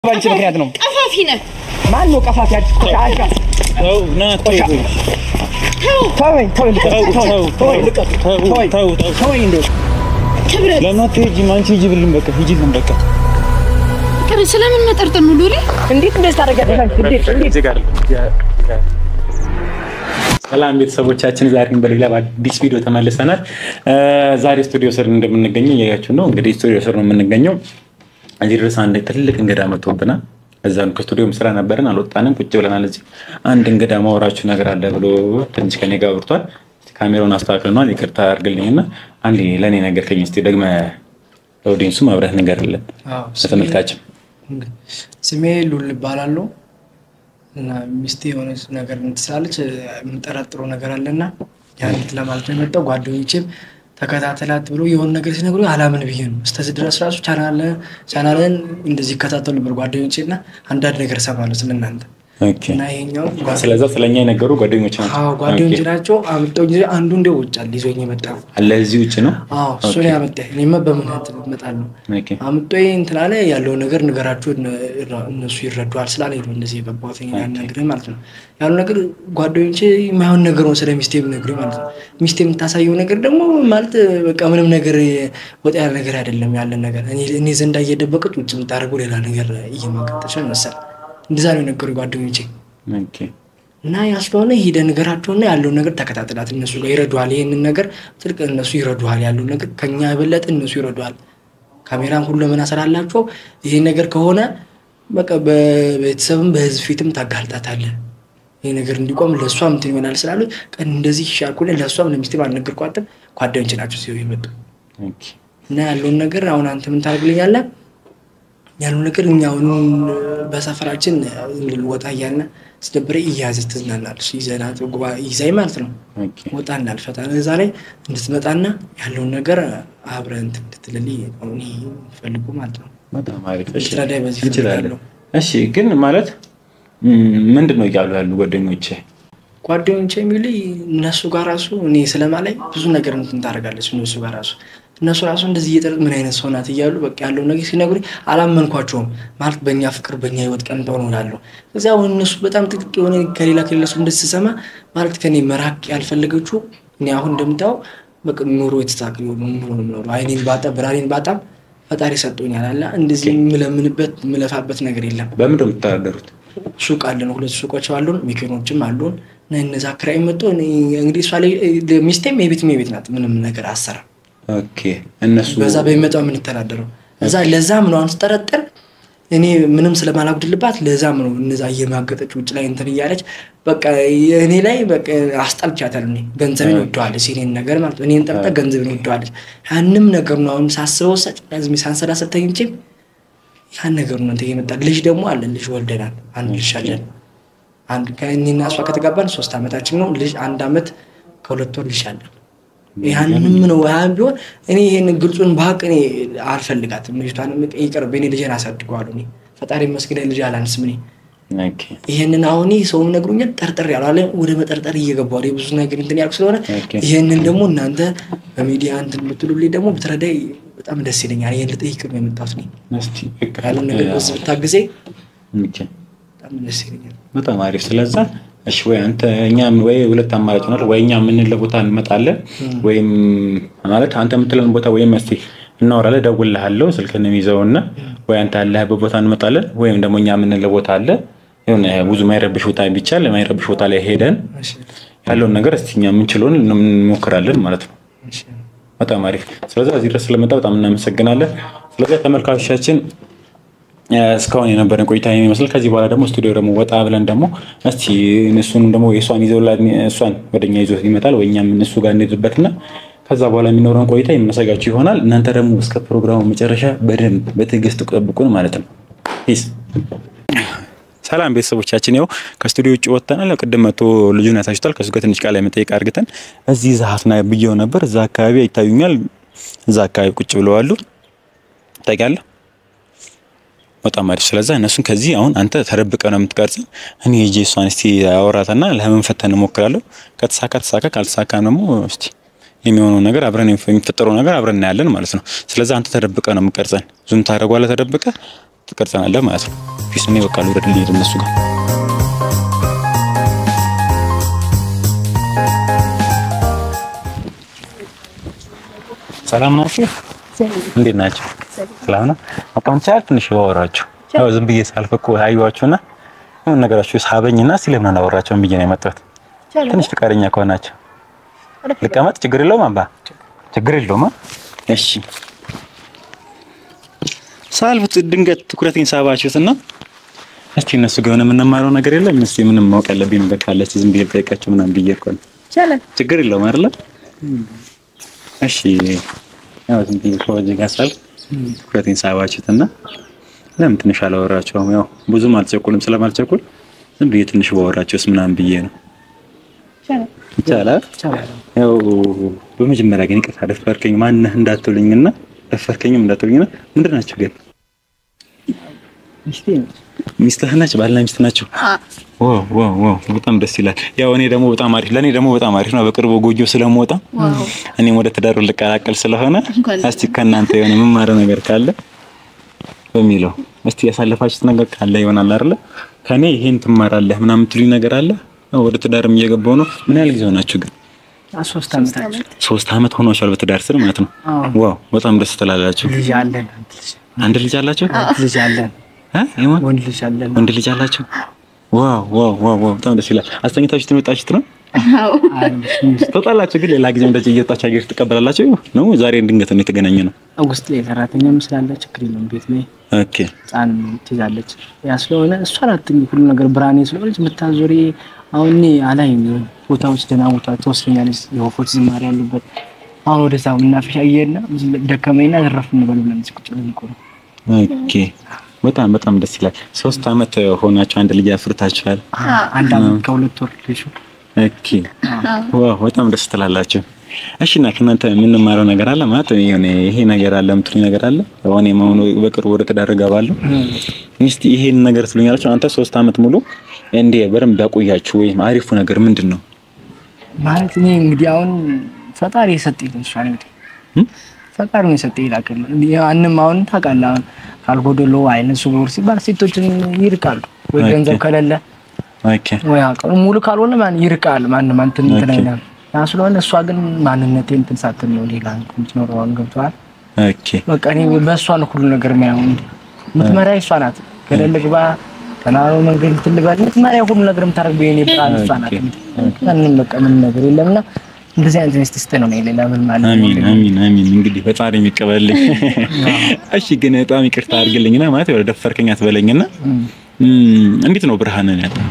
ባንቺ ምክንያት ነው። ቀፋፊ ነህ። ማን ነው ቀፋፊ? አዲስ ቆሻሻ ተው ና ተው ተወኝ፣ ተወኝ፣ ተው ተው ተወኝ፣ ተው ተወኝ፣ ተው ተው ተወኝ እንደው ክብረት ለምን አትሄጂም? አንቺ ሂጂብልን በቃ ሂጂልን በቃ ክብረት ስለምን መጠርጠር ነው ሉሊ? እንዴት እንደዚህ ታደርጊያለሽ? አንቺ እንዴት እንዴት እዚህ ጋር ሰላም ቤተሰቦቻችን፣ ዛሬም በሌላ በአዲስ ቪዲዮ ተመልሰናል። ዛሬ ስቱዲዮ ስር እንደምንገኘው እያያችሁ ነው። እንግዲህ ስቱዲዮ ስር ነው የምንገኘው። እዚህ ድረስ አንድ ትልቅ እንግዳ መጥቶብናል። እዛ ነው ከስቱዲዮም ስራ ነበርን፣ አልወጣንም፣ ቁጭ ብለናል። እዚህ አንድ እንግዳ ማወራችሁ ነገር አለ ብሎ ትንሽ ከኔ ጋር አውርቷል። ካሜራውን አስተካክለናል። ይቅርታ አድርግልኝና አንዴ ለእኔ ነገር ከኝ ስ ደግመ ለኦዲንሱ መብረት ንገርልን ለተመልካችም ስሜ ሉል እባላለሁ እና ሚስቴ የሆነች ነገር ትስላለች የምጠረጥረው ነገር አለና ያንት ለማለት ነው የመጣው። ጓደኞቼም ተከታተላት ብሎ የሆነ ነገር ሲነግሩ አላምን ብዬ ነው። እስከዚህ ድረስ ራሱ ቻናልን እንደዚህ ይከታተሉ ነበር ጓደኞቼ እና አንዳንድ ነገር እሰማለሁ ስለእናንተ ኦኬ። እና ይሄኛው ስለዛ ስለኛ የነገሩ ጓደኞች ናቸው። አዎ ጓደኞቼ ናቸው። አምጠው ጊዜ አንዱ እንደው ውጫል ይዞኝ የመጣ አለ እዚህ ውጭ ነው። አዎ እሱ ነው ያመጣ። እኔማ በምክንያት እመጣለሁ ኦኬ። አምጦ እንትን አለ ያለው ነገር ንገራቸው እነሱ ይረዱሃል ስላለ ነው እንደዚህ የገባሁት ያናግርህ ማለት ነው። ያለው ነገር ጓደኞቼ የማይሆን ነገር ነው ስለ ሚስቴ የምነግርህ ማለት ነው። ሚስቴ የምታሳየው ነገር ደግሞ ማለት በቃ ምንም ነገር ወጣ ያለ ነገር አይደለም። ያለን ነገር እኔ ዘንዳ እየደበቀች ውጭ የምታደርገው ሌላ ነገር እየማቀጠች መሰል እንደዛ ነው የነገሩ ጓደኞቼ። ኦኬ። እና ያ ስለሆነ ሂደህ ንገራቸውና ያለውን ነገር ተከታተላት። እነሱ ጋር ይረዱሃል። ይህንን ነገር ትልቅ እነሱ ይረዱሃል። ያለውን ነገር ከኛ የበለጠ እነሱ ይረዱሃል። ካሜራን ሁሉ ለምን ስላላቸው ይሄን ነገር ከሆነ በቃ በቤተሰብም በህዝብ ፊትም ታጋልጣታለህ። ይህ ነገር እንዲቆም ለእሷም እንትን ይሆናል ስላሉ ቀን እንደዚህ ይሻልኩ ለእሷም ለሚስቴም አልነገርኳትም። ጓደኞቼ ናቸው ሲሆ የመጡ ኦኬ። እና ያለውን ነገር አሁን አንተ ምን ታደርግልኛለህ? ያለው ነገር እኛ አሁን በሰፈራችን ወጣ እያልን ስደብረ እያያዘች ትዝናናለች። ይዘናት ይዛይ ማለት ነው ኦኬ። ወጣ እናልፈታ እዛ ላይ እንድትመጣና ያለውን ነገር አብረን እንትን እንድትልልኝ እኔ ፈልጉ ማለት ነው። በጣም አሪፍ። እሺ፣ ልትረዳኝ በዚህ እንችላለን። እፈልጋለሁ። እሺ፣ ግን ማለት ም፣ ምንድን ነው እያሉ ያሉ ጓደኞቼ? ጓደኞቼ የሚሉ እነሱ ጋር ራሱ እኔ ስለማላይ ብዙ ነገር እንትን ታደርጋለች። እነሱ ጋር ራሱ እነሱ ራሱ እንደዚህ እየጠረጥ ምን አይነት ሰው ናት እያሉ በቃ ያለው ነገር ሲነግሩኝ አላመንኳቸውም። ማለት በእኛ ፍቅር በእኛ ህይወት ቀን ተሆነ እላለሁ። እዚያ አሁን እነሱ በጣም ጥቅቅ የሆነ ከሌላ ከሌላ ሰው እንደዚህ ስሰማ ማለት ከኔ መራቅ ያልፈለገችው እኔ አሁን እንደምታው በቃ ኑሮ የተሳክል ኑሮ ነው የምኖረው። አይኔን ባጣ ብርሃኔን ባጣም ፈጣሪ ሰጥቶኛል አለ እንደዚህ የምለምንበት የምለፋበት ነገር የለም። በምንድን ነው የምትተዳደሩት? ሱቅ አለን፣ ሁለት ሱቆች አሉን፣ መኪኖችም አሉን። እና እነዛ ክራይ መጥቶ እኔ እንግዲህ እሷ ላይ ሚስቴም የቤት የቤት ናት፣ ምንም ነገር አሰራ ኦኬ። እነሱ በዛ በሚመጣው የምንተዳደረው እዛ ለዛም ነው አሁን ስጠረጥር እኔ ምንም ስለማላጉድልባት ለዛም ነው እነዛ እየማገጠች ውጭ ላይ እንትን እያለች በቃ እኔ ላይ በቃ አስጠልቻታል። እኔ ገንዘቤን ወደዋለች፣ የእኔን ነገር ማለት ነው። እኔን ጠርጣ ገንዘቤን ወደዋለች። ያንም ነገር ነው አሁን ሳስበው ሰጭ ዝም ሳንሰላስል ተኝቼም ያን ነገር ነው እንትን የመጣ ልጅ ደግሞ አለን። ልጅ ወልደናል። አንድ ልጅ አለን። አንድ ከእኔና እሷ ከተጋባን ሶስት ዓመታችን ነው። ልጅ አንድ ዓመት ከሁለት ወር ልጅ አለን። ያንም ነው ያን ቢሆን እኔ ይሄን ግልጹን ባቅ እኔ አልፈልጋትም። ልጅቷን ይቅርብ፣ እኔ ልጄን አሳድገዋለሁ። እኔ ፈጣሪ መስገን ልጅ አላንስም። እኔ ኦኬ። ይሄንን አሁን ሰውም ነግሮኛል፣ ጠርጠር ያሉ አለ ወደ መጠርጠር እየገባሁ ብዙ ነገር እንትን ያልኩ ስለሆነ ኦኬ። ይሄንን ደግሞ እናንተ በሚዲያ እንትን ብትሉልኝ ደግሞ ብትረዳይ በጣም ደስ ይለኛል። ይሄን ልጠይቅ ነው የመጣሁት እኔ እስቲ በቃ፣ ያለን ነገር በዚህ ብታግዜ ኦኬ። በጣም ደስ ይለኛል። በጣም አሪፍ። ስለዛ እሺ፣ ወይ አንተ እኛ ወይ ሁለት አማራጭ ሆናል። ወይ እኛ የምንለው ቦታ እንመጣለን፣ ወይም ማለት አንተ የምትለን ቦታ ወይም እስቲ እናወራለን፣ እደውልልሃለሁ፣ ስልክህን ይዘውና ወይ አንተ ያለህበት ቦታ እንመጣለን፣ ወይም ደግሞ እኛ የምንለው ቦታ አለ የሆነ ብዙ ማይረብሽ ቦታ ቢቻል ማይረብሽ ቦታ ላይ ሄደን እሺ፣ ያለውን ነገር እስቲ እኛ የምንችለውን እንሞክራለን ማለት ነው። እሺ። በጣም አሪፍ። ስለዚህ እዚህ ድረስ ስለመጣ በጣም እናመሰግናለን። ስለዚህ ተመልካቾቻችን እስካሁን የነበረን ቆይታ ይህን ይመስል። ከዚህ በኋላ ደግሞ ስቱዲዮ ደግሞ ወጣ ብለን ደግሞ እስቲ እሱን ደግሞ የእሷን ይዘው እሷን ወደኛ ይዞ ይመጣል ወይ እኛም እሱ ጋር እንሄድበትና ከዛ በኋላ የሚኖረን ቆይታ የምናሳያችሁ ይሆናል። እናንተ ደግሞ እስከ ፕሮግራሙ መጨረሻ በደንብ በትዕግስት ጠብቁን ማለት ነው። ፒስ። ሰላም ቤተሰቦቻችን፣ ያው ከስቱዲዮ ውጭ ወጥተናል። ቅድም መቶ ልጁን ያሳችኋል። ከሱ ጋር ትንሽ ቃል መጠየቅ አድርገን እዚህ ዛሀፍ ና ብየው ነበር። እዛ አካባቢ ይታዩኛል። እዛ አካባቢ ቁጭ ብለዋሉ። ታውቂያለህ በጣም አሪፍ። ስለዛ እነሱን ከዚህ አሁን አንተ ተደብቀ ነው የምትቀርጽ። እኔ ሄጄ እሷን እስቲ አወራትና ለመንፈተን እሞክራለሁ። ከተሳካ ተሳካ፣ ካልተሳካ ደግሞ እስቲ የሚሆነው ነገር አብረን የሚፈጠረው ነገር አብረን እናያለን ማለት ነው። ስለዚህ አንተ ተደብቀ ነው የምቀርጸን። ዙም ታደርጓለህ ተደብቀ ትቀርጸናለህ ማለት ነው። ፊስ እኔ በቃ ልውረድ ልሄድ እነሱ ጋር ሰላም ናችሁ? እንዴት ናቸው? ሰላም ነው። አቋም ቻል ትንሽ ባወራችሁ ያው ዝም ብዬ ሳልፍ እኮ አየኋችሁና የሆነ ነገራችሁ ሳበኝና ስለምን አላወራቸውም ብዬ ነው የመጣሁት። ትንሽ ፍቃደኛ ከሆናችሁ ልቀመጥ፣ ችግር የለውም አባ፣ ችግር የለውም። እሺ ሳልፍ ድንገት ትኩረቴን ሳባችሁትና እስቲ እነሱ ጋር የሆነ የምንማረው ነገር የለም እስቲ ምንም ማወቅ ያለብኝ ነገር ካለ እስቲ ዝም ብዬ ልጠይቃቸው ምናምን ብዬ እኮ ነው። ችግር የለውም አይደለ? እሺ ያው ዝም ብዬ ከወጀ ጋር ሳልፍ ትኩረቴን ሳባችሁትና ለምን ትንሽ አላወራቸውም? ያው ብዙም አልቸኩልም፣ ስለማልቸኩል ዝም ብዬ ትንሽ ባወራቸውስ ምናምን ብዬ ነው። ይቻላል። ያው በመጀመሪያ ግን ይቅርታ ደፈርከኝ ማነህ እንዳትሉኝና ደፈርከኝም እንዳትሉኝና ምንድን ናቸው ግን ሚስትህ ናቸው? ባልና ሚስት ናቸው? ዋው ዋው ዋው በጣም ደስ ይላል። ያው እኔ ደግሞ በጣም አሪፍ ለእኔ ደግሞ በጣም አሪፍ ነው። በቅርቡ ጎጆ ስለምወጣ እኔም ወደ ትዳሩ ልቀላቀል ስለሆነ እስቲ ከእናንተ የሆነ የምማረው ነገር ካለ በሚለው እስቲ ያሳለፋችሁት ነገር ካለ ይሆናል አይደለ? ከኔ ይሄን ትማራለህ ምናምን የምትሉኝ ነገር አለ? ያው ወደ ትዳርም እየገባው ነው። ምን ያህል ጊዜ ሆናችሁ ግን? ሶስት ዓመታችን ሶስት አመት ሆኗችኋል በትዳር ስር ማለት ነው። ዋው በጣም ደስ ትላላችሁ። ልጅ አለን አንድ ልጅ አላችሁ? ልጅ አለን እ ይሁን ወንድ ልጅ አለን ወንድ ልጅ አላችሁ? ዋው ዋው ዋው ዋው በጣም ደስ ይላል። አስተኝታችሁ የመጣችሁት ነው? ትወጣላችሁ ግን ሌላ ጊዜ እንደዚህ እየወጣችሁ አየር ትቀበላላችሁ ነው? ዛሬ ድንገት ነው የተገናኘ ነው። ውስጥ ላይ ሰራተኛም ስላለ ችግር የለውም ቤት ላይ ኦኬ ህፃን ትይዛለች። ያ ስለሆነ እሷ ናት ሁሉ ነገር ብርሃኔ ስለሆነች የምታዞሪ አሁን እኔ አላይም ቦታዎች ደህና ቦታ ትወስደኛለች። የወፎች ዝማሬ ያሉበት አሁን ወደዛ መናፈሻ እየሄድን ደከመኝና ዘረፍ እንበል ብለን እዚህ ቁጭ ብለን እኮ ነው። ኦኬ በጣም በጣም ደስ ይላል። ሶስት አመት ሆናችሁ አንድ ልጅ አፍርታችኋል። አንድ አመት ከሁለት ወር ልጅ ኦኬ ዋው በጣም ደስ ትላላችሁ። እሺ እና ከእናንተ የምንማረው ነገር አለ ማለት የሆነ ይሄ ነገር አለ የምትሉኝ ነገር አለ? ያው እኔ መሆኑ በቅርቡ ወደ ትዳር እገባለሁ። እስቲ ይሄን ነገር ትሉኛላችሁ። አንተ ሶስት አመት ሙሉ እንዴ በደንብ ያቆያችሁ ወይም አሪፉ ነገር ምንድን ነው? ማለት እኔ እንግዲህ አሁን ፈጣሪ የሰጠኝ እሷ እንግዲህ እም? ፈጣሪ ነው የሰጠኝ ይላክል ያንም አሁን ታውቃለህ አሁን ካልጎደሎ አይነ ስውር ሲባል ሴቶችን ይርቃሉ ወይ ኦኬ። ገንዘብ ከሌለ ኦኬ ወይ አቅም ሙሉ ካልሆነ ማን ይርቃል ማንም አንተን እንትን ኦኬ። አይልም። ያ ስለሆነ እሷ ግን ማንነቴ እንትን ሳትል ነው ሌላ እንትን የምትኖረው አሁን ገብቶሃል። ኦኬ በቃ እኔ በእሷ ነው ሁሉ ነገር የሚያየው እንጂ የምትመሪያ እሷ ናት። ገደል ግባ ተናሮ መንገድ ትልባል የምትመሪያ ሁሉ ነገር የምታደርገው የኔ ብርሃን እሷ ናት። ምንም በቃ ምንም ነገር የለምና እንደዚህ አይነት ሚስት ስጠኝ ነው እኔ ሌላ ምን ማለት ነው? አሚን አሚን አሚን። እንግዲህ ፈጣሪ የሚቀበልኝ። እሺ ግን በጣም ይቅርታ አድርግልኝና ማለት ወደ ደፈርከኝ አትበለኝና እም። እም፣ እንዴት ነው ብርሃንን ያለው?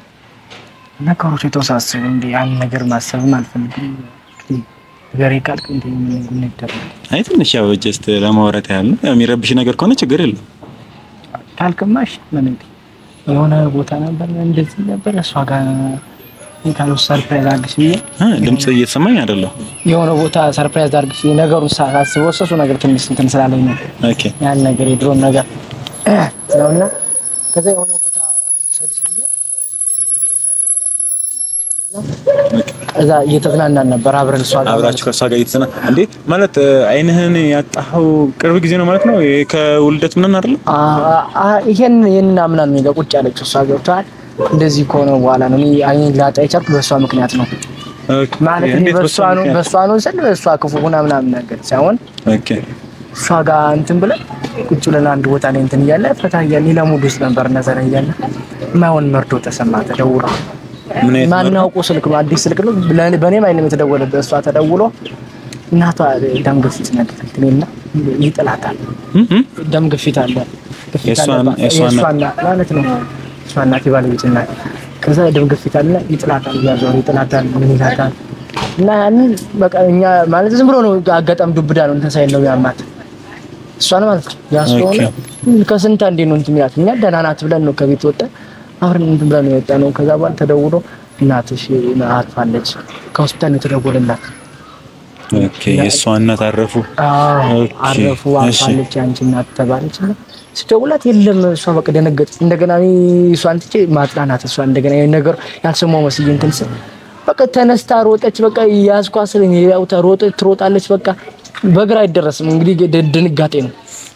ነገሮች የተወሳሰቡ እንዲ ያን ነገር ማሰብም አልፈልግም። እንግዲህ ነገሬ ካልክ እንዲ ምን ይደረጋል አይ ትንሽ ያው ጀስት ለማውራት ያህል ነው። ያው የሚረብሽ ነገር ከሆነ ችግር የለም። ካልክማሽ ምን እንዲ የሆነ ቦታ ነበር እንደዚህ ነበር እሷ ጋር የካለው ሰርፕራይዝ አድርግሽ ብዬ እ ድምጽ እየተሰማኝ አይደለም። የሆነ ቦታ ሰርፕራይዝ አድርግሽ ብዬ ነገሩን ሳስበው እሱ ነገር ትንሽ እንትን ስላለኝ ነው ኦኬ ያን ነገር የድሮን ነገር ነውና ከዛ የሆነ ቦታ ልውሰድሽ ብዬ ሰርፕራይዝ አድርጋት የሆነ መናፈሻ አለና ከዛ እየተዝናናን ነበር አብረን እሷ ጋር አብራችሁ ከእሷ ጋር እየተሰና እንዴ ማለት እ፣ አይንህን ያጣኸው ቅርብ ጊዜ ነው ማለት ነው? ይሄ ከውልደት ምናምን አይደለም? አ- አ- ይሄን ይሄን አምናን ነው ጋር ቁጭ ያለችው እሷ ገብቷል። እንደዚህ ከሆነ በኋላ ነው እኔ አይኔን ላጣ የቻልኩ በእሷ ምክንያት ነው ኦኬ ማለት እኔ እንዴት በእሷ ነው ምክንያት? በእሷ ነው ስል በእሷ ክፉ ሆና ምናምን ነገር ሳይሆን ኦኬ እሷ ጋር እንትን ብለን ቁጭ ብለን አንድ ቦታ ላይ እንትን እያለ ፈታ እያለ ሌላ ሙድ ውስጥ ነበር ነዘረ እያለ የማይሆን መርዶ ተሰማ ተደውሎ ምን አይነት መርዶ? ማናውቁ ስልክ ነው አዲስ ስልክ ነው ብለ- በእኔም አይንም የተደወለበት እሷ ተደውሎ እናቷ ደም ግፊት ነገር እንትን እና ይጥላታል እም፣ እም? ደም ግፊት አለ ግፊት የእሷ- አለባት። የእሷ የእሷ እናት? እናት ማለት ነው እሷ እናት የባለቤት እናት ከዛ ደም ግፊት አለ ይጥላታል እያዞረ ይጥላታል ምን ይላታል እና ያንን በቃ እኛ ማለት ዝም ብሎ ነው አጋጣሚ ዱብዳ ነው እንትን ሳይል ነው ያማት እሷን ማለት ነው ያ ስለሆነ ከስንት አንዴ ነው እንትን የሚላት እኛ ደህና ናት ብለን ነው ከቤት ወጣ አብረን እንትን ብለን ነው የወጣ ነው ከዛ በኋላ ተደውሎ እናትሽ አርፋለች ከሆስፒታል ነው የተደወለላት ኦኬ የእሷ እናት አረፉ። አዎ ኦኬ፣ አረፉ እሺ። አልፋለች አንቺ እናት ተባለች እና ስደውላት የለም እሷ በቃ ደነገጠች እንደገና እኔ እሷን ትቼ ማጽናናት እሷ እንደገና ይሄን ነገር ያልሰማው መስዬ እንትን ስል በቃ ተነስታ ሮጠች በቃ ያዝኳ ስል እኔ ያው ተሮጠ ትሮጣለች በቃ በእግር አይደረስም እንግዲህ ድ- ድንጋጤ ነው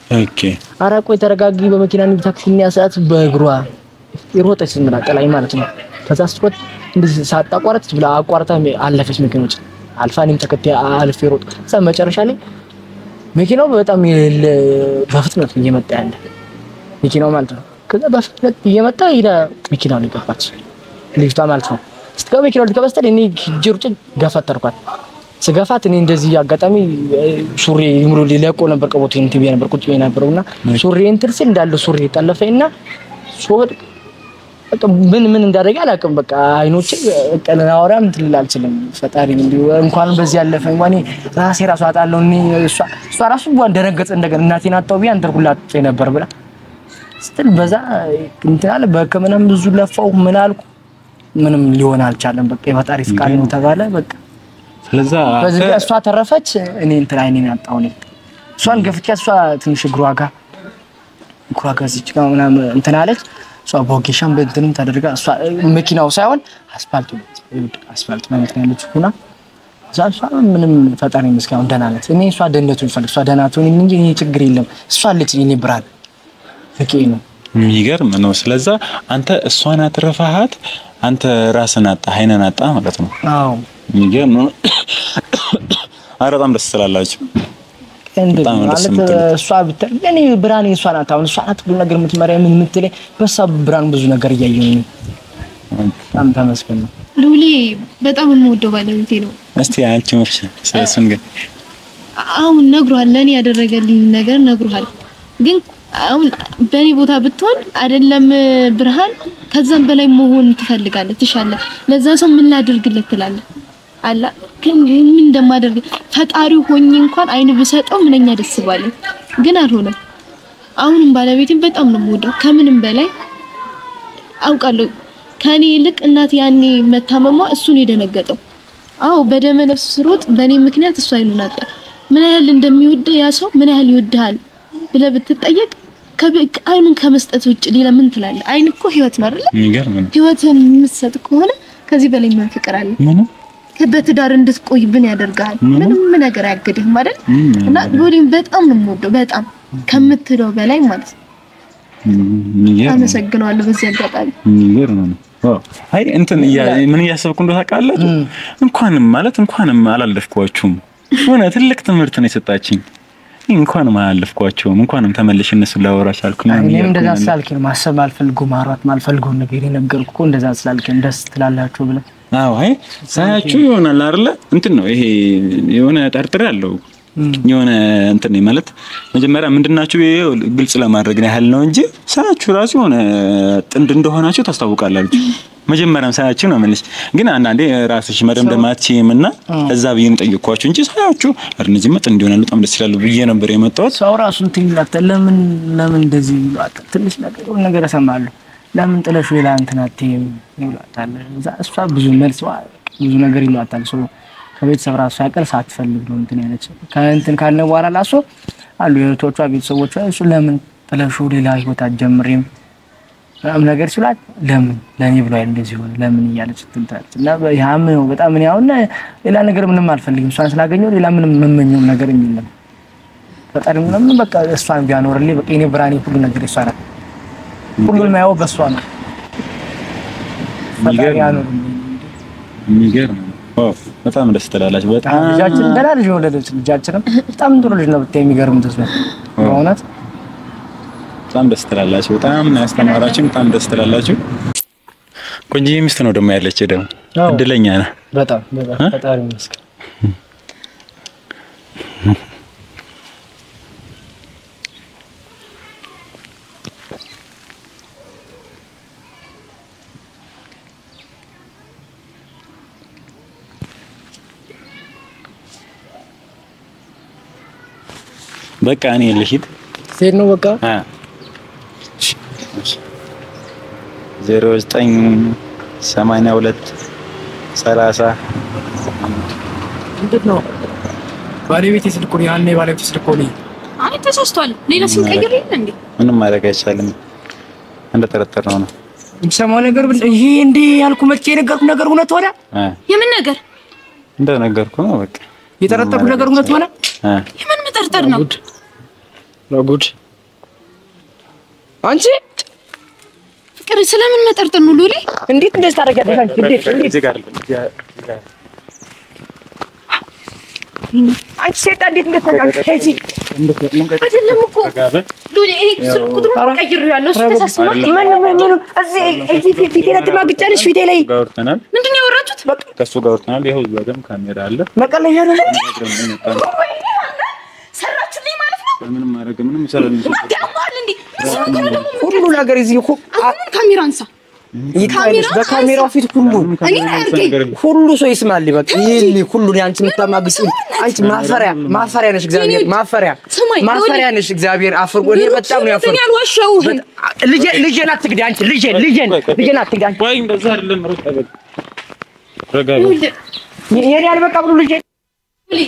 ኦኬ ኧረ ቆይ ተረጋጊ፣ በመኪና እንሂድ ታክሲ እንያሳት። በእግሯ የሮጠች ዝም ብላ ጥላኝ ማለት ነው። ከዛ ስትሮጥ እንደዚህ ሳታቋርጥ ብላ አቋርጣ አለፈች መኪኖች አልፋ እኔም ተከታይ አልፌ ሮጥ። ከዛ መጨረሻ ላይ መኪናው በጣም የሌለ በፍጥነት እየመጣ ያለ መኪናው ማለት ነው። ከዛ በፍጥነት እየመጣ ሄዳ መኪናው ላይ ገባች ልጅቷ ማለት ነው። ስትገባ መኪናው ልትገባ ስትል እኔ ሂጄ ሩጬ ገፈተርኳት። ስገፋት እኔ እንደዚህ አጋጣሚ ሱሪ ሙሉ ሊለቆ ነበር ቀቦት እንትን ብዬ ነበር ቁጭ ብዬ ነበረው እና ሱሪ እንትን ስል እንዳለ ሱሪ ጠለፈኝ እና ስወድቅ በቃ ምን ምን እንዳደረገ አላውቅም። በቃ አይኖቼ ቀለናወራም እንትን ልል አልችልም። ፈጣሪ እንዲሁ እንኳን በዚህ ያለፈ እንኳን እኔ ራሴ ራሱ አጣለሁ። እኔ እሷ እሷ ራሱ እንኳን ደነገጠ። እንደገና እናቴን አጣሁ ብዬ አንተን ሁላ አጥቼ ነበር ብላ ስትል በዛ እንትን አለ። በሕክምናም ብዙ ለፋው ምን አልኩ፣ ምንም ሊሆን አልቻለም። በቃ የፈጣሪ ፍቃድ ነው ተባለ። በቃ ስለዛ በዚህ ጋር እሷ ተረፈች፣ እኔ እንትን አይኔን አጣሁ። እኔ እሷን ገፍቻት እሷ ትንሽ እግሯ ጋር እግሯ ጋር እዚች ጋር ምናምን እንትን አለች። እሷ በወጌሻም በእንትንም ተደርጋ እሷ መኪናው ሳይሆን አስፋልቱ አስፋልት ነው እንትን ያለችው ሁና እዛ እሷ ምንም ፈጣሪ ይመስገን አሁን ደህና ናት። እኔ እሷ ደህንነቱን ፈልግ እሷ ደህና ትሆን እንጂ እኔ ችግር የለም እሷ አለች እኔ ብርሃን በቂ ነው። የሚገርም ነው። ስለዛ አንተ እሷን አትረፋሃት፣ አንተ ራስን አጣ አይነን አጣ ማለት ነው። አዎ የሚገርም ነው። ኧረ በጣም ደስ ትላላችሁ። እንደ በጣም ደስ ማለት የምትለው። እሷ ብትል እኔ ብርሃን እሷ ናት። አሁን እሷ ናት ሁሉ ነገር የምትመሪያ ምን የምትለኝ በሷ ብርሃን ብዙ ነገር እያየሁ ነው። በጣም ተመስገን ነው። ልውሌ በጣም የምወደው ባለቤቴ ነው። እስቲ አንቺ ምርሽ ስለሱን ግን አሁን ነግሯል፣ ለእኔ ያደረገልኝ ነገር ነግሯል። ግን አሁን በእኔ ቦታ ብትሆን አይደለም ብርሃን፣ ከዛም በላይ መሆን ትፈልጋለህ፣ ትሻለህ። ለዛ ሰው ምን ላድርግለት ትላለህ አላ ግን ምን እንደማደርግ ፈጣሪው ሆኜ እንኳን አይን ብሰጠው ምንኛ ደስ ባለኝ፣ ግን አልሆነም። አሁንም ባለቤቴን በጣም ነው የምወደው ከምንም በላይ አውቃለሁ። ከኔ ይልቅ እናት ያኔ መታመሟ እሱን የደነገጠው። አዎ በደመ ነፍስ ስሮጥ በእኔ ምክንያት እሱ አይኑን አጣ። ምን ያህል እንደሚወድ ያ ሰው ምን ያህል ይወድሃል ብለህ ብትጠየቅ ከብ- አይኑን ከመስጠት ውጭ ሌላ ምን ትላለህ? አይን እኮ ህይወት ነው አይደል? የሚገርም ነው። ህይወትን የምትሰጥ ከሆነ ከዚህ በላይ ምን ፍቅር አለ? ምንም በትዳር እንድትቆይ ምን ያደርጋል? ምንም ነገር አያግድህም አይደል? ምንም እና ሎሌን በጣም ነው የምወደው፣ በጣም ከምትለው በላይ ማለት ነው። የሚገርም ነው። አመሰግነዋለሁ በዚህ አጋጣሚ። የሚገርም ነው። ዋው! አይ እንትን እያ- ምን እያሰብኩ እንደው ታውቃላችሁ? እንኳንም ማለት እንኳንም አላለፍኳችሁም። የሆነ ትልቅ ትምህርት ነው የሰጣችኝ። እንኳንም አላለፍኳቸውም። እንኳንም ተመልሼ እነሱን ላወራ ቻልኩኝ። እኔም እንደዛ ስላልክ ነው ማሰብ ማልፈልጉ ማውራት ማልፈልገውን ነገር የነገርኩህ እኮ እንደዛ ስላልክ ነው ደስ ትላላችሁ ብለህ አዎ አይ ሳያችሁ ይሆናል አይደለ? እንትን ነው ይሄ የሆነ ጠርጥሬ አለው የሆነ እንትን ነው ማለት መጀመሪያ ምንድናችሁ ይሄ ግልጽ ለማድረግ ያህል ነው እንጂ ሳያችሁ ራሱ የሆነ ጥንድ እንደሆናችሁ ታስታውቃላችሁ። መጀመሪያም ሳያችሁ ነው የምልሽ። ግን አንዳንዴ ራስሽ መደምደም አትችይም እና እዛ ብዬ ነው ጠየኳችሁ እንጂ ሳያችሁ ኧረ እነዚህ መጥ እንዲሆናሉ በጣም ደስ ይላሉ ብዬ ነበር የመጣሁት። ሰው ራሱ እንትን ይላታል። ለምን ለምን እንደዚህ ይሏታል? ትንሽ ነገር የሆነ ነገር እሰማለሁ። ለምን ጥለሽ ሌላ እንትን አትይም ይሏታል። እዛ እሷ ብዙ መልስ ዋ- ብዙ ነገር ይሏታል። ሰው ከቤተሰብ ራሱ ሳይቀር ሳትፈልግ ነው እንትን ያለች ከእንትን ካለ በኋላ ላሱ አሉ የእህቶቿ ቤተሰቦቿ እሱ ለምን ጥለሹ ሌላ ህይወት አትጀምሪም ምናምን ነገር ሲሏት ለምን ለእኔ ብሎ አይደል እንደዚህ ሆነ ለምን እያለች ትንታለች። እና ያም ነው በጣም እኔ አሁን ሌላ ነገር ምንም አልፈልግም። እሷን ስላገኘው ሌላ ምንም የምመኘው ነገር የለም። ፈጣሪ ምንም በቃ እሷን ቢያኖርልኝ በቃ የኔ ብርሃኔ ሁሉ ነገር እሷ ናት። ሁሉን ማየው በእሷ ነው። ፈጣሪ የሚገርም ነው። ያኖርልኝ። የሚገርም ነው። ዋው በጣም ደስ ትላላችሁ። በጣም ልጃችን ገና ልጅ የወለደች ልጃችንም በጣም ጥሩ ልጅ ነው ብታይ የሚገርም ተስፋ በእውነት በጣም ደስ ትላላችሁ። በጣም ነው ያስተማራችሁ። በጣም ደስ ትላላችሁ። ቆንጆ ሚስት ነው ደግሞ ያለች ደግሞ አዎ። እድለኛ ነህ። በጣም በጣም ፈጣሪ ይመስገን። በቃ እኔ ልሂድ። ሴት ነው በቃ አ ዜሮ ዘጠኝ ሰማንያ ሁለት ሰላሳ ምንድን ነው ባለቤቴ ስልክ ነው ያኔ ባለቤቴ ስልክ ነው አይ ተሳስቷል። ሌላ ስም ቀይር የለ እንዴ? ምንም ማድረግ አይቻልም። እንደጠረጠርነው ነው። የምሰማው ነገር ብል ይሄ እንዴ ያልኩ መቼ የነገርኩ ነገር እውነት ሆነ? አ የምን ነገር እንደነገርኩ ነው። በቃ የጠረጠርኩ ነገር እውነት ሆነ? አ የምን መጠርጠር ነው? ጉድ አንቺ ፍቅር ስለምን መጠርጠር ነው ሉሊ? እንዴት እንደዚህ ታደርጊያለሽ አንቺ? እንዴት እንዴት እዚህ ጋር አይደለም፣ እዚህ ጋር- እዚህ ጋር አንቺ ሴጣን እንዴት እንደተናገርሽ ከዚህ አይደለም እኮ ረጋ በል። ሉሊ፣ ይሄ ስልክ ቁጥሩን ቀይሬዋለሁ። እሱ ተሳስቷል። ምን ምን ምን እዚህ እዚህ ፊት- ፊቴ ላይ ትማግጫለሽ ፊቴ ላይ ጋር አውርተናል፣ ምንድን ነው ያወራችሁት? ከእሱ ጋር አውርተናል። ይኸው እዛ ጋርም ካሜራ አለ። መቀለያ ነው ሰራችሁልኝ ማለት ነው? ምንም ማድረግ ምንም ይሰራል ያማል እንዴ? እሱ እኮ ነው ደግሞ ሁሉ ነገር እዚህ እኮ አሁን ካሜራ አንሳ። ይታይልሽ በካሜራው ፊት ሁሉ እኔ አያርገኝ። ሁሉ ሰው ይስማል። በቃ ይሄን ሁሉ አንቺ የምታማግጪ አንቺ ማፈሪያ ማፈሪያ ነሽ። እግዚአብሔር ማፈሪያ ስማኝ፣ ማፈሪያ ነሽ። እግዚአብሔር አፍርጎ እኔ በጣም ነው ያፈርኩ። እኔ አልዋሸሁህም። ልጄ ልጄን አትግዲ አንቺ ልጄን ልጄን ልጄን አትግዲ አንቺ ቆይ እንደዛ አይደለም። ረጋ በል። ረጋ በል። ሉሊ፣ የኔ አልበቃ ብሎ ልጄ ሉሊ፣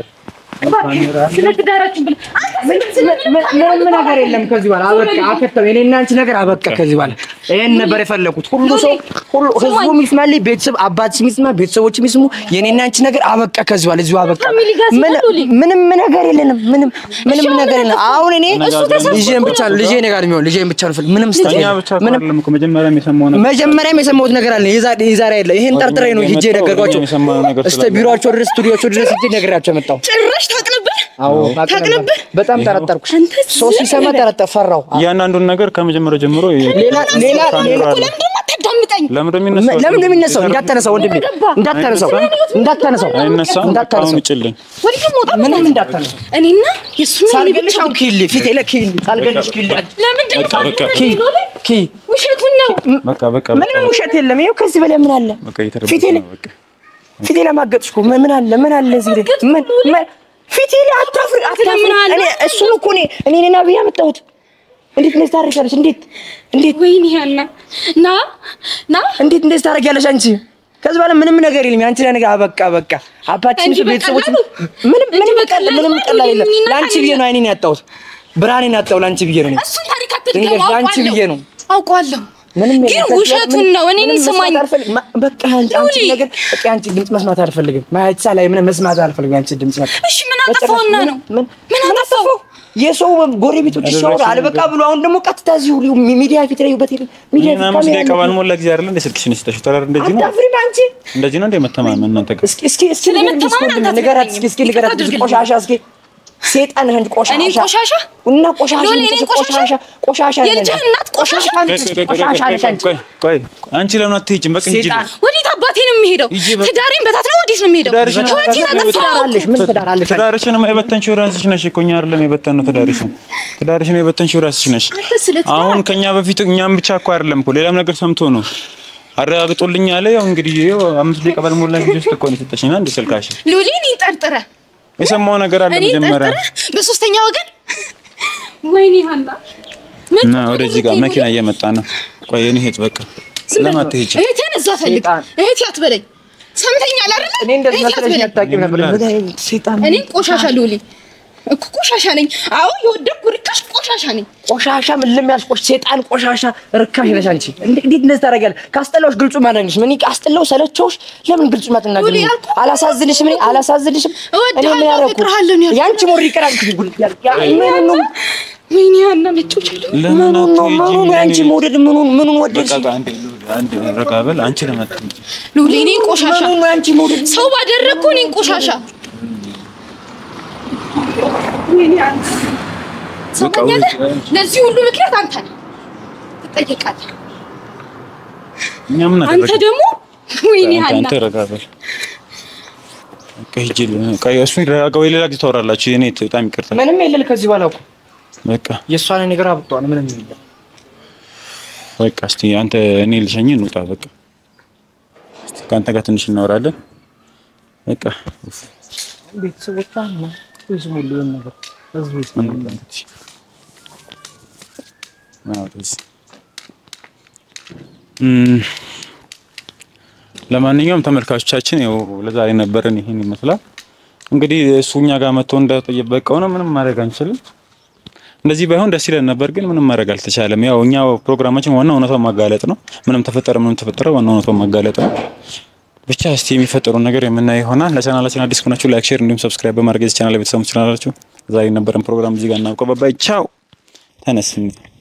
ስለ ትዳራችን ብለህ አንተ ስለ ምንም ነገር የለም ከዚህ በኋላ አበቃ። አከተመ የኔና አንቺ ነገር አበቃ ከዚህ በኋላ ይሄን ነበር የፈለኩት። ሁሉ ሰው ሁሉ ህዝቡ ይስማልኝ፣ ቤተሰብ አባት ይስማ፣ ቤተሰቦች ይስሙ። የኔና አንቺ ነገር አበቃ ከዚህ በኋላ እዚሁ አበቃ። ፋሚሊ ጋር ምን- ሲመጡ ሊ- ምንም ነገር የለንም። ምንም ምንም እሺ፣ ነገር የለም። አሁን እኔ እሱ ተሰብስቦ ልጄን ብቻ ነው ልጄን ጋር የሚሆን ልጄን ብቻ ነው ፈልግ ምንም ስጠኝ እኛ ብቻ እኮ ምንም አይደለም እኮ መጀመሪያም የሰማው ነገር መጀመሪያም የሰማሁት ነገር አለ። የዛሬ የዛሬ አይደለ ይሄን ጠርጥሬ ነው ሂጄ የመጣው ነገርኳቸው። የሰማነው ነገር እስከ ስላለ ቢሮአቸው ድረስ ስቱዲዮቸው ድረስ ሂጄ ነግሬያቸው የመጣው ጭራሽ ታውቅ ነበር። አዎ አውቅ ታውቅ ነበር። ነበር? በጣም ጠረጠርኩሽ። አንተ ሰው ሲሰማ ጠረጠር ፈራው። እያንዳንዱን ነገር ከመጀመሪያው ጀምሮ ሌላ ሌላ ሌላ ካሜራ አለ። ለምንድን ነው አታዳምጠኝ? ለምን እንደሚነሳው ለምን እንደሚነሳው እንዳታነሳው፣ ወንድሜ እንዳታነሳው፣ እንዳታነሳው፣ አይነሳም። አሁን እንዳታነሳው፣ ውጭልኝ። ወዲህ ደግሞ ወጣ ምንም እንዳታነሳው። እኔና የእሱና የኔ ሳልገልሽ ብቻ አሁን ኪል ፊቴ ላይ ኪል ሳልገልሽ ኪል ለምንድን ነው በቃ በቃ ኪ ኪ ውሸቱን ነው። በቃ በቃ ምንም ውሸት የለም። ይኸው ከዚህ በላይ ምን አለ? በቃ እየተረበሸ ፊቴ ላይ ነው። በቃ ፊቴ ላይ ማገጥሽ እኮ ምን ምን አለ? ምን አለ እዚህ ላይ ምን ምን ፊቴ ላይ አታፍሪ አታፍሪ። ምን አለ? እኔ እሱን እኮ እኔ እኔ ነኝ አብይ ያመጣሁት። እንዴት እንደዚህ ታደርጊያለሽ? እንዴት እንዴት ወይኔ ያና ና ና እንዴት እንደዚህ ታደርጊያለሽ አንቺ? ከዚህ በኋላ ምንም ነገር የለም። ያንቺ ነገር አበቃ በቃ። አባትሽ እንዲህ ቤተሰቦች በቀላሉ? ምንም እንዲህ ምንም በቀላሉ ቀላል ምንም ማለት ቀላል የለም። የሚናቅ ለአንቺ ብዬ ነው አይኔን ያጣሁት። ብርሃኔን ያጣሁ ለአንቺ ብዬ ነው። እኔ እሱን ታሪክ ድንገት አትድገም። ለአንቺ ብዬ ነው። አውቀዋለሁ ምንም ግን የለም። ከዚህ ውሸቱን ምንም- ነው። እኔን ምንም ስማኝ መስማት አልፈልግም። ማ- በቃ አንቺ አንቺ ሉሊ። ነገር በቃ አንቺ ድምፅ መስማት አልፈልግም። ማያቻ ላይ ምንም መስማት አልፈልግም። አንቺ ድምፅ መስማት እሺ ምን አጠፋውና ነው? ምን ምን አጠፋው? የሰው ጎረቤቶች ሲያወሩ አልበቃ ብሎ አሁን ደግሞ ቀጥታ እዚሁ ሊው- ሚዲያ ፊት ላይ በቴሌ ሚዲያ ፊት ይሄን አምስት ካሜራ ደቂቃ ባልሞላ ጊዜ አይደለ እንደ ስልክሽን ስተሽ ተራር እንደዚህ ነው አታፍሪም አንቺ? እንደዚህ ነው እንደ መተማመን እናንተ ጋር እስኪ እስኪ እስኪ ስለመተማመን ንገሪኝ እስኪ አንተ ንገራት እስኪ እስኪ ንገራት እስኪ አድርግልኝ። ቆሻሻ እስኪ ሴጣን ነህ እንጂ ቆሻሻ እኔን ቆሻሻ? እና ቆሻሻ ሎሌ ነሽ፣ እኔን ቆሻሻ? ቆሻሻ ቆሻሻ ነሽ። የልጅህ እናት ቆሻሻ? ነሽ፣ ቆሻሻ ነሽ አንቺ። ቆይ ቆይ አንቺ ለምን አትሄጂም? በቃ ሂጂ። ሴጣን ወዴት አባቴ ነው የሚሄደው? ይዤ በ- ትዳሬን በታት ነው ወዴት ነው የሚሄደው? ትዳርሽን ህይወቴን በታት ነው አጠፋው ትዳር አለሽ ምን ትዳር አለሽ አንቺ? ትዳርሽን የበተንሽው ራስሽ ነሽ እኮ እኛ አይደለም የበተንነው ትዳርሽን። ትዳርሽን የበተንሽው ራስሽ ነሽ። አንተ ስለ ትዳር አሁን ከኛ በፊት እኛም ብቻ እኮ አይደለም እኮ ሌላም ነገር ሰምቶ ነው አረጋግጦልኝ አለ። ያው እንግዲህ ይኸው አምስት ደቂቃ ባልሞላ ጊዜ ውስጥ እኮ ነው የሰጠሽኝ አንድ ስልካሽ ሉሊ እኔን ጠርጥረህ የሰማው ነገር አለ እኔን መጀመሪያ ጠርጥረህ በሶስተኛ ወገን ወይኔ ሀና እና ወደዚህ ጋር መኪና እየመጣ ነው። ቆይ እኔ ሂድ በቃ ለምን አትሄጂ? እህቴን እዛ ፈልግ ሴጣን። እህቴ አትበለኝ ሰምተኛል አይደል እኔ እንደዚህ እህቴ መስለሽ አትበለኝ አታውቂም ነበር። ምን አይነት ሴጣን እኔ ቆሻሻ ሉሊ እኮ ቆሻሻ ነኝ አዎ የወደድኩ ርካሽ ቆሻሻ ነኝ ቆሻሻ ምን ለሚያስቆሽ ሴጣን ቆሻሻ ርካሽ ነሽ አንቺ። እንዴ- እንዴት እንደዚህ ታደርጊያለሽ? ካስጠላሁሽ ግልጹ ማድረግሽ ምን ካስጠላሁ ሰለቸውሽ። ለምን ግልጹ ማትናገሪ? ሉሊ ያልኩህ እኮ አላሳዝንሽም? እኔ አላሳዝንሽም? እኔ ምን እወድሃለሁ ያደረኩ አፈቅርሃለሁ ነው ያልኩህ። ያንቺ ሞሪ ይቀራል ጉል ያ ምን ነው ወይኔ ሀና ነጮች አሉ ለምን ምኑን ነው አትሄጂም? ምኑን ያንቺ እኔ- መውደድ ምኑን ምኑን ወደድሽ? በቃ አንዴ አንዴ ረጋ በል አንቺ ለምን አትሄጂም? ሉሊ እኔ ቆሻሻ ምኑን ነው ያንቺ መውደድ? ሰው ባደረግኩ እኔን ቆሻሻ ሰማኛለህ ለዚህ ሁሉ ምክንያት አንተ ነህ ትጠየቃለህ እኛ ምን አንተ አደረግን? ደግሞ ወይኔ አንተ ሀና አንተ ረጋ በል በቃ ሂጂ። ቆይ እሱ ረጋ ወይ ሌላ ጊዜ ታወራላችሁ። የኔ በጣም ይቅርታ። ምንም የለል ከዚህ በኋላ እኮ በቃ የእሷን ነገር አብጧል። ምንም የለም። በቃ እስቲ አንተ እኔ ልሸኝ እንውጣ። በቃ እስቲ ከአንተ ጋር ትንሽ እናወራለን። በቃ ኡፍ፣ ቤተሰቦቿ ነው ይስሙልኝ ነገር ህዝቡ ይስሙልኝ። እንውጣ እንግዲህ። አዎ፣ ወደዚህ። እም፣ ለማንኛውም ተመልካቾቻችን ያው ለዛሬ ነበረን ይሄን ይመስላል። እንግዲህ እሱ እኛ ጋር መጥቶ እንደጠየቀው ነው። ምንም ማድረግ አንችልም። እንደዚህ ባይሆን ደስ ይለን ነበር፣ ግን ምንም ማድረግ አልተቻለም። ያው እኛ ፕሮግራማችን ዋና እውነቷን ማጋለጥ ነው። ምንም ተፈጠረ ምንም ተፈጠረ ዋና እውነቷን ማጋለጥ ነው። ብቻ እስቲ የሚፈጠሩን ነገር የምናየው ይሆናል። ለቻናላችን አዲስ ከሆናችሁ ላይክ፣ ሼር እንዲሁም ሰብስክራይብ በማድረግ የዚህ ቻናል ቤተሰቦች ትችላላችሁ። ዛሬ የነበረን ፕሮግራም እዚህ ጋር እናውቀው። ባይ ቻው። ተነስ